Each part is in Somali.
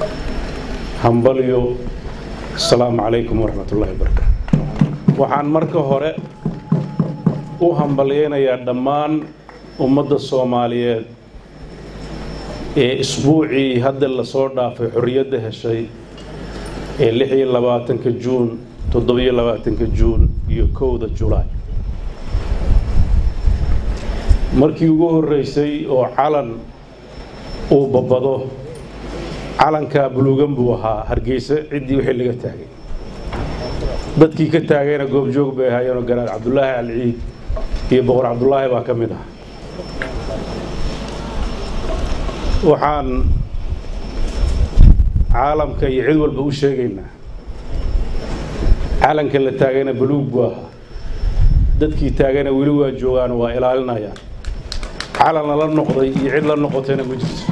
hambalyo asalaamu calaykum waraxmat ullahi wabarakaatu waxaan marka hore u hambalyeynayaa dhammaan ummadda soomaaliyeed ee isbuucii hadda lasoo dhaafay xorriyadda heshay ee lix iyo labaatanka juun toddobiyo labaatanka juun iyo kowda julaay markii ugu horreysay oo calan uu babado calankaa buluugan buu ahaa hargeysa ciddii wixii laga taagay dadkii ka taagayna goobjoog bay ahaayeenoo garaad cabdulaahi alciid iyo boqor cabdulaahi baa ka mid ah waxaan caalamka iyo cid walba u sheegaynaa calanka la taagayna buluug buu ahaa dadkii taagayna weli waa joogaan waa ilaalinayaan calan lala noqday iyo cid la noqotayna ma jirto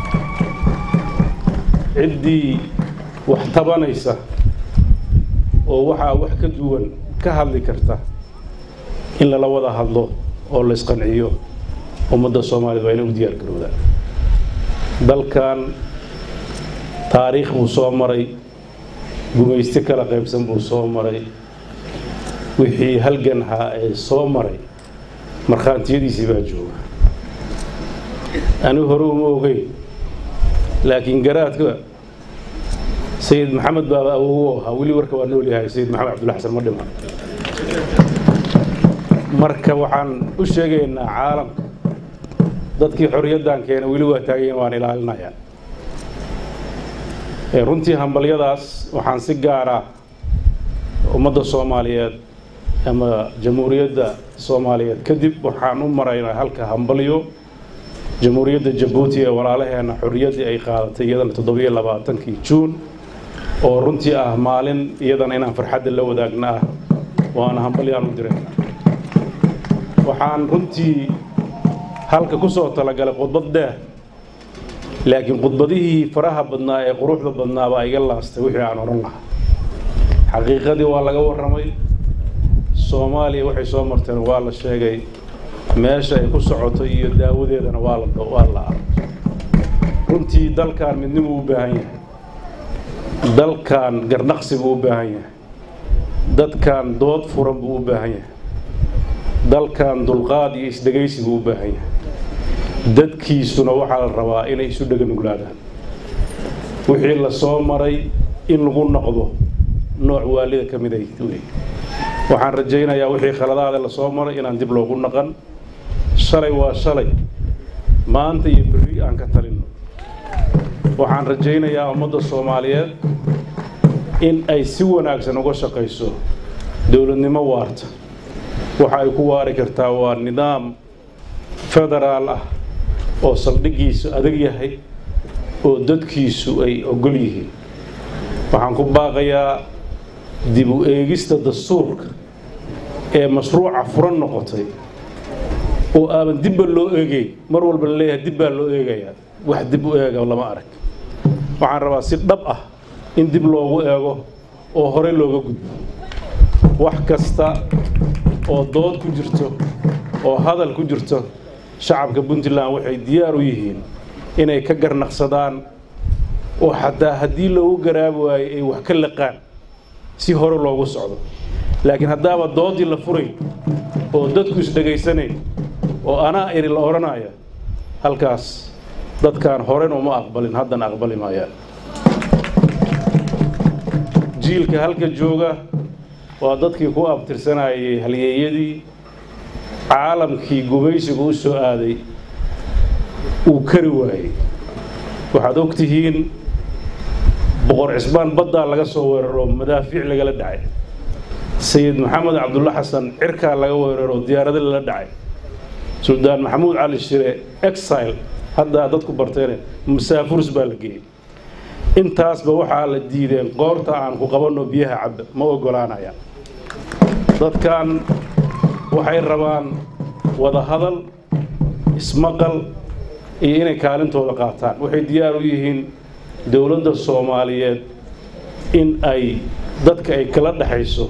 ciddii wax tabanaysa oo waxaa wax ka duwan ka hadli karta in lala wada hadlo oo la isqanciyo ummadda soomaaliyed waa inay u diyaar garoodaan dalkan taariikh buu soo maray gumaysti kala qaybsan buu soo maray wixii halganhaa ee soo maray markhaantiyadiisii baa jooga anigu hore uma ogeyn laakiin garaadka sayid maxamed baaba awowo ahaa weli warka waa nool yahay sayid maxamed cabdulla xasan ma dhiman marka waxaan u sheegaynaa caalamka dadkii xorriyaddan keena weli waa taagayen waan ilaalinayaa runtii hambalyadaas waxaan si gaara ummadda soomaaliyeed ama jamhuuriyadda soomaaliyeed kadib waxaan u maraynaa halka hambalyo jamhuuriyadda jabuuti ee walaalaheena xorriyaddii ay qaadatay iyadana toddobiyo labaatankii juun oo runtii ah maalin iyadana inaan farxadda la wadaagna ah waana hambalyaan u dirayna waxaan runtii halka ku soo talagalay khudbad dheer laakiin khudbadihii faraha badnaa ee quruxda badnaa baa iga laastay wixii aan odhan lahaa xaqiiqadii waa laga warramay soomaaliya waxay soo marteen waa la sheegay meesha ay ku socoto iyo daawadeedana waa la waa la arag runtii dalkan midnimuu u baahan yahay dalkan garnaqsi buu u baahan yahay dadkan dood furan buu u baahan yahay dalkan dulqaad iyo isdhegaysi buu u baahan yahay dadkiisuna waxaa la rabaa inay isu dheganuglaadaan wixii la soo maray in lagu noqdo nooc waalida ka mid ay wey waxaan rajaynayaa wixii khaladaada la soo maray inaan dib loogu naqan shalay waa shalay maanta iyo berri aan ka talinno waxaan rajaynayaa ummadda soomaaliyeed in ay si wanaagsan uga shaqayso dowladnimo waarta waxa ay ku waari kartaa waa nidaam federaal ah oo saldhiggiisu adag yahay oo dadkiisu ay ogol yihiin waxaan ku baaqayaa dib u eegista dastuurka ee mashruuca furan noqotay oo aaban dibba loo eegay mar walba la leeyahay dib baa loo eegayaa wax dib u eega lama arag waxaan rabaa si dhab ah in dib loogu eego oo horey looga gudbo wax kasta oo dood ku jirto oo hadal ku jirto shacabka puntland waxay diyaar u yihiin inay ka garnaqsadaan oo xataa haddii loogu garaabi waayo ay wax ka laqaan si hore loogu socdo laakiin haddaaba doodii la furay oo dadku isdhegaysanayn oo anaa iri la odhanaya halkaas dadkaan horena uma aqbalin haddana aqbali maayaan jiilka halka jooga waa dadkii ku abtirsanayay halyeeyadii caalamkii gumaysigu u soo aaday uu kari waayey waxaad og tihiin boqor cisbaan baddaa laga soo weeraro madaafiic lagala dhacay sayid maxamed cabdulla xasan cirkaa laga weeraro diyaarado lala dhacay suldaan maxamuud cali shire exile haddaa dadku barteen masaafurs baa la geeyey intaasba waxaa la diideen qoorta aan ku qabanno biyaha cabba ma oggolaanaya dadkan waxay rabaan wada hadal ismaqal iyo inay kaalintooda qaataan waxay diyaar u yihiin dowladda soomaaliyeed in ay dadka ay kala dhexayso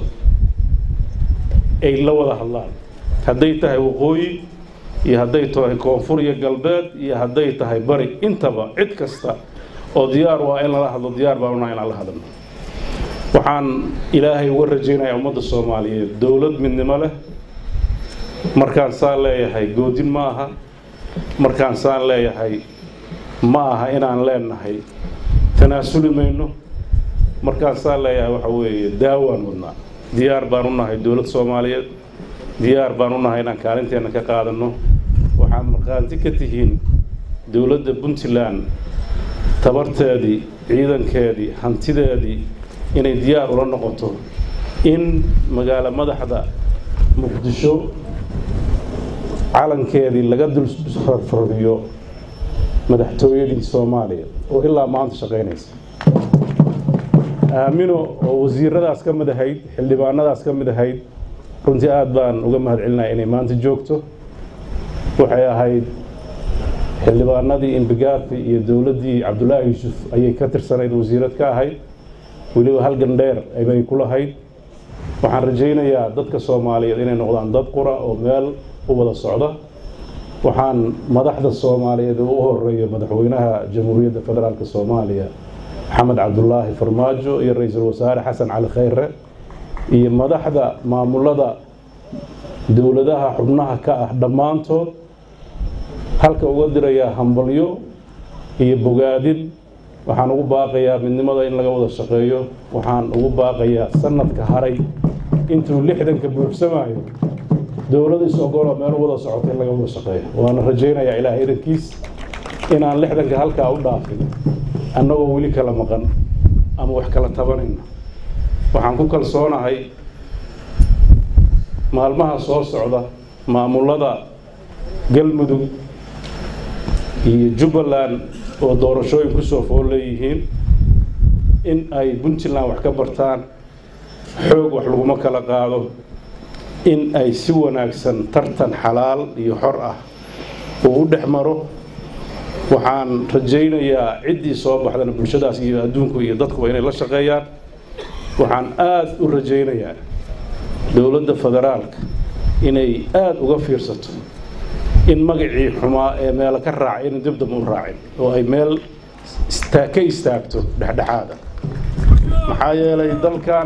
ay la wada hadlaan hadday tahay waqooyi iyo hadday tahay koonfur iyo galbeed iyo hadday tahay bari intaba cid kasta oo diyaar waa in lala hadlo diyaar baan unahay inaan la hadalno waxaan ilaahay uga rajaynayaa ummadda soomaaliyeed dowlad midnimo leh markaan saan leeyahay goodin ma aha markaan saan leeyahay ma aha inaan leenahay tanaasuli mayno markaan saan leeyahay waxa weeye daawaan wadnaa diyaar baan u nahay dowlad soomaaliyeed diyaar baan u nahay inaan kaalinteenna ka qaadanno waxaad markhaanti ka tihiin dowladda puntland tabarteedii ciidankeedii hantideedii inay diyaar ula noqoto in magaalo madaxda muqdisho calankeedii laga dul farfariyo madaxtooyadii soomaaliya oo ilaa maanta shaqaynaysa aamino oo wasiiradaas ka mid ahayd xildhibaanadaas ka mid ahayd runtii aad baan uga mahad celinaya inay maanta joogto waxay ahayd xildhibaanadii imbigaafi iyo dowladdii cabdullaahi yuusuf ayay ka tirsanayd wasiirad ka ahayd weliba halgan dheer bay ku lahayd waxaan rajaynayaa dadka soomaaliyeed inay noqdaan dad qura oo meel u wada socda waxaan madaxda soomaaliyeed u horeeya madaxweynaha jamhuuriyadda federaalk soomaaliya maxamed cabdulaahi farmaajo iyo ra-iisul wasaare xasan cali khayre iyo madaxda maamulada dowladaha xubnaha ka ah dhammaantood halka uga dirayaa hambalyo iyo bogaadin waxaan ugu baaqayaa midnimada in laga wada shaqeeyo waxaan ugu baaqayaa sanadka haray intuu lixdanka buuxsamayo dowlada is ogoloo meel wada socota in laga wada shaqeeyo waana rajaynayaa ilaahay idankiis inaan lixdanka halkaa u dhaafin annagoo weli kala maqan ama wax kala tabanayna waxaan ku kalsoonahay maalmaha soo socda maamulada galmudug iyo jubbaland oo doorashooyin kusoo fool leeyihiin in ay puntland wax ka bartaan xoog wax laguma kala qaado in ay si wanaagsan tartan xalaal iyo xor ah uu u dhex maro waxaan rajaynayaa ciddii soo baxdana bulshadaas iyo adduunku iyo dadkuba inay la shaqeeyaan waxaan aada u rajaynayaa dowladda federaalka inay aada uga fiirsato in magacii xumaa ee meelo ka raacay inay dibdaba u raacin oo ay meel istaa ka istaagto dhexdhexaada maxaa yeelay dalkan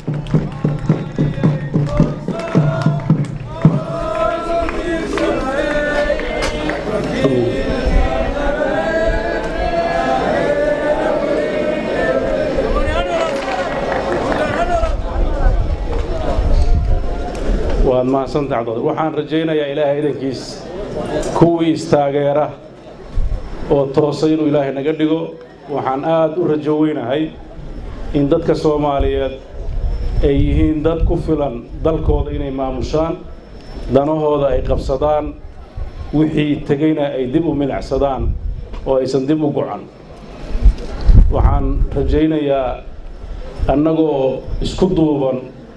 waad mahadsantahay cabdul waxaan rajaynayaa ilaahay idankiis kuwii istaageera oo toosay inuu ilaahay naga dhigo waxaan aada u rajo weynahay in dadka soomaaliyeed ay yihiin dad ku filan dalkooda inay maamushaan danahooda ay qabsadaan wixii tegeyna ay dib u milacsadaan oo aysan dib u gocan waxaan rajaynayaa annagoo isku duuban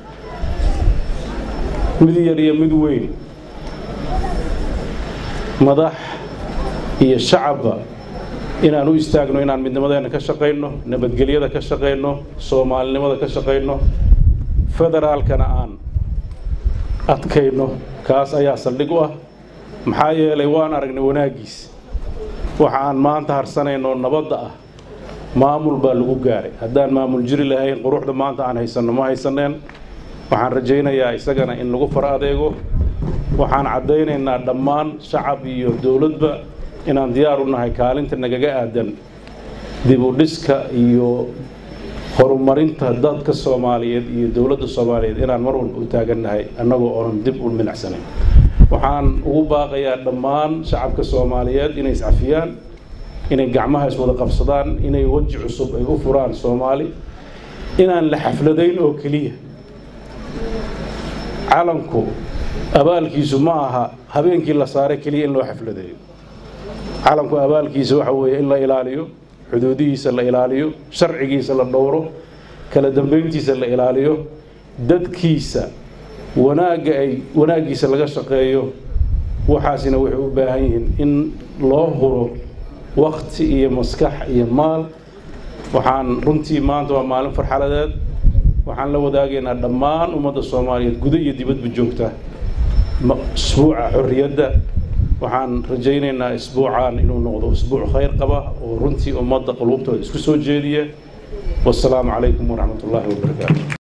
mid yar iyo mid weyn madax iyo shacabba inaan u istaagno inaan midnimadeenna ka shaqayno nabadgelyada ka shaqayno soomaalinimada ka shaqayno federaalkana aan adkayno kaas ayaa saldhig u ah maxaa yeelay waan aragnay wanaaggiis waxa aan maanta harsanayno nabadda ah maamul baa lagu gaaray haddaan maamul jiri lahayn quruxda maanta aan haysanno ma haysaneen waxaan rajaynayaa isagana in lagu far adeego waxaan caddaynaynaa dhammaan shacab iyo dowladba inaan diyaar u nahay kaalinta nagaga aadan dib u dhiska iyo horumarinta dadka soomaaliyeed iyo dowladda soomaaliyeed inaan mar walba u taagannahay annagoo oonan dib u minacsanayn waxaan ugu baaqayaa dhammaan shacabka soomaaliyeed inay iscafiyaan inay gacmaha iswada qabsadaan inay weji cusub ay u furaan soomaali inaan la xafladayn oo keliya calanku abaalkiisu ma aha habeenkii la saaray keliya in loo xafladeeyo calanku abaalkiisa waxa weeye in la ilaaliyo xuduudihiisa la ilaaliyo sharcigiisa la dhowro kala dambeyntiisa la ilaaliyo dadkiisa wanaagga ay wanaaggiisa laga shaqeeyo waxaasina waxay u baahan yihiin in loo huro wakti iyo maskax iyo maal waxaan runtii maanta waa maalin farxaladeed waxaan la wadaagaynaa dhammaan ummadda soomaaliyeed guda iyo dibadba joogta isbuuca xorriyadda waxaan rajaynaynaa isbuucan inuu noqdo isbuuc khayr qaba oo runtii ummadda quluubtooda isku soo jeediya wasalaamu calaykum waraxmat ullaahi wabarakaatu